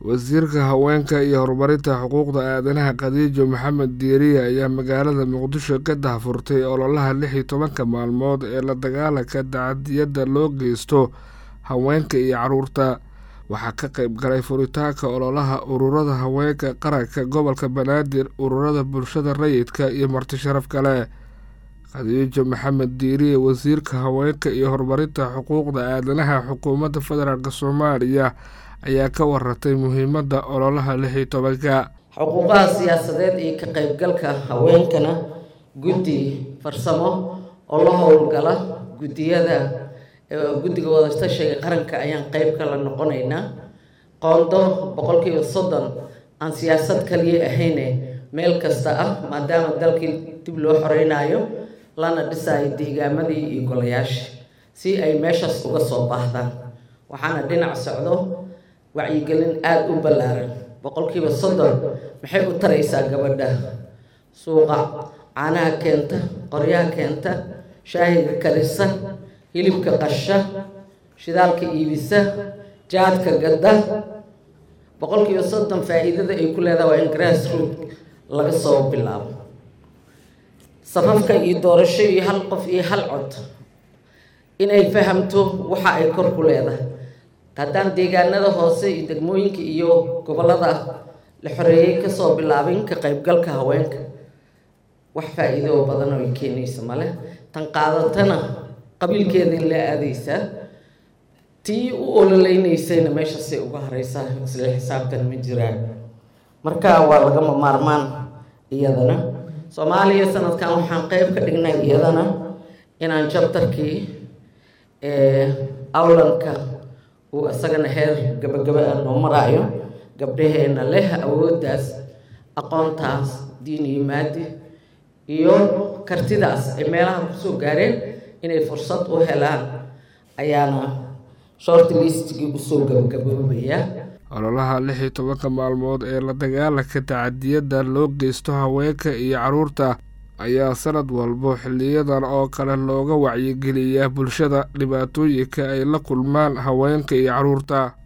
wasiirka haweenka iyo horumarinta xuquuqda aadanaha khadiijo maxamed diiriye ayaa magaalada muqdisho ka dahfurtay ololaha lix iyo tobanka maalmood ee la dagaalanka dacadiyadda loo geysto haweenka iyo caruurta waxaa ka qayb galay furitaanka ololaha ururada haweenka qaranka gobolka banaadir ururada bulshada rayidka iyo marti sharaf kale khadiijo maxamed diiriye wasiirka haweenka iyo horumarinta xuquuqda aadanaha xukuumadda federaalk soomaaliya ayaa ka waratay muhiimadda ololaha lix iyo tobanka xuquuqaha siyaasadeed iyo ka qaybgalka haweenkana guddi farsamo oo la howlgala guddiyada guddiga wadatashiga qaranka ayaan qeyb kala noqonaynaa qoondo boqolkiiba soddon aan siyaasad kaliya ahayne meel kasta ah maadaama dalkii dib loo xoreynayo lana dhisayo deegaamadii iyo golayaasha si ay meeshaas uga soo baahdaan waxaana dhinac socdo wacyigelin aada u ballaaran boqolkiiba soddon maxay u taraysaa gabadha suuqa caanaha keenta qoryaha keenta shaahiga karisa hilibka qasha shidaalka iibisa jaadka gadda boqolkiiba soddon faa-iidada ay ku leedahay waa in grass root laga soo bilaabo safafka iyo doorasho iyo hal qof iyo hal cod inay fahamto waxa ay kor ku leedahay haddaan deegaanada hoose iyo degmooyinka iyo gobollada la xoreeyey kasoo bilaabin ka qaybgalka haweenka wax faa-iido oo badan oo ay keenaysa male tan qaadatana qabiilkeeda la aadaysaa tii u ololeynaysayna meeshaasay uga hareysaa isla xisaabtan ma jiraan marka waa lagama maarmaan iyadana soomaaliya sanadkan waxaan qeyb ka dhignay iyadana inaan jabtarkii awlanka uu isagana heer gabagaba a noo maraayo gabdhaheena leh awooddaas aqoontaas diin iyo maadi iyo kartidaas ay meelaha kusoo gaareen inay fursad u helaan ayaana short listigii usoo gabagaboobaya ololaha lix iyo tobanka maalmood ee la dagaalanka tacadiyadda loo geysto haweenka iyo caruurta ayaa sanad walbo xiliyadan oo kale looga wacyigeliyaa bulshada dhibaatooyinka ay la kulmaan haweenka iyo caruurta